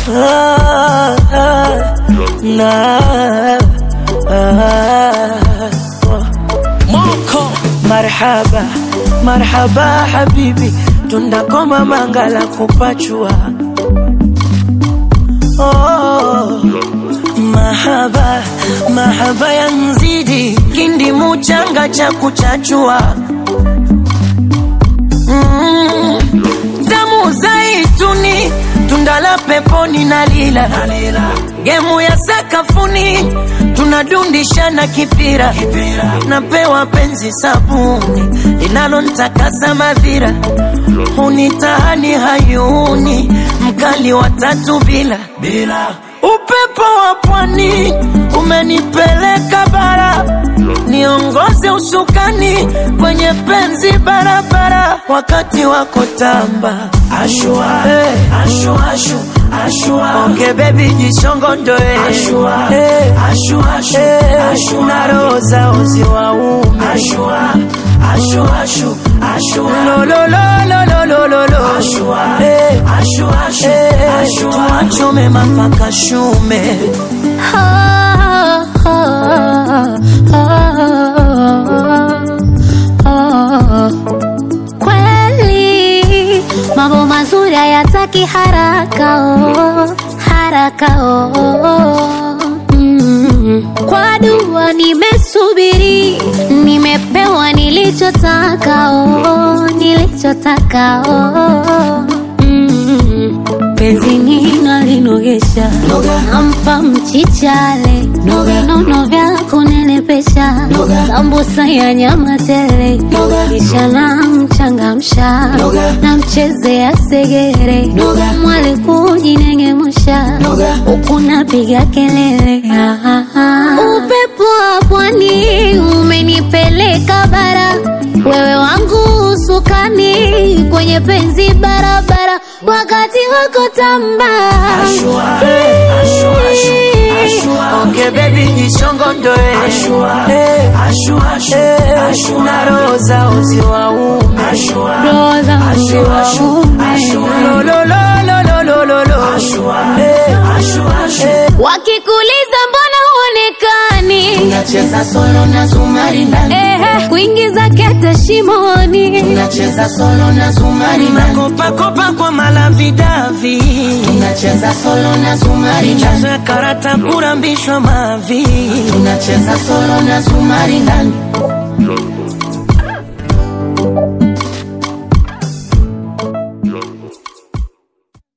ah, ah, na ah, Moko marhaba marhaba habibi tundakoma mangala kupachua oh, mahaba mahaba ya mzidi kindi muchanga cha kuchachua mm, damu zaituni tundala peponi na lila gemu ya sakafuni tunadundishana kipira napewa penzi sabuni linalontakasa madhira hunitahani hayuni mkali wa tatu bila bila upepo wa pwani umenipeleka bara niongoze usukani kwenye penzi barabara wakati wako tamba ashua, hey. ashua, ashua. Ashua. Onge baby jishongondoe ashua. Hey. Ashua, ashua. Hey. Ashua. na roho za uzi wa ume ashua. Ashua, ashua. Ashua. Lo, lo, lo, lo, lo, lo, lo, lo. Ashua. Hey. Ashua, ashua. Hey. Ashua. Tuachome mapaka shume Kweli mambo mazuri hayataki haraka oh, haraka oh. Mm. Kwa dua nimesubiri, nimepewa nilichotaka oh, nilichotaka oh. Mm. Penzi nina linogesha, nampa mchichale, vinono vya kunenepesha, sambusa ya nyama tele, kisha namchangamsha, namchezea segere, mwali kujinengemusha, huku napiga kelele. Ah, ah, ah. Upepo wa pwani umenipeleka bara, wewe wangu usukani kwenye penzi barabara, wakati wako tamba Ashua, hey. Ashua, ashua. Ashua. Onge baby jishongondoe ashua. Hey. Ashua, ashua. Hey. Ashua. na roho za uzi wa ume ashua. Roho za uzi Ashua, wa ashua. ume. Ashua. Lo, lo, lo, lo, lo, lo, lo, lo. Ashua. Hey. Ashua, ashua. Hey. wakikuliza mbona huonekani Tunacheza solo na zumari ndani, Ehe, kuingiza kete shimoni tunacheza solo na zumari ndani, Makopakopa kwa malavidavi tunacheza solo na zumari ndani, chazo ya karata kurambishwa mavi tunacheza solo na zumari ndani.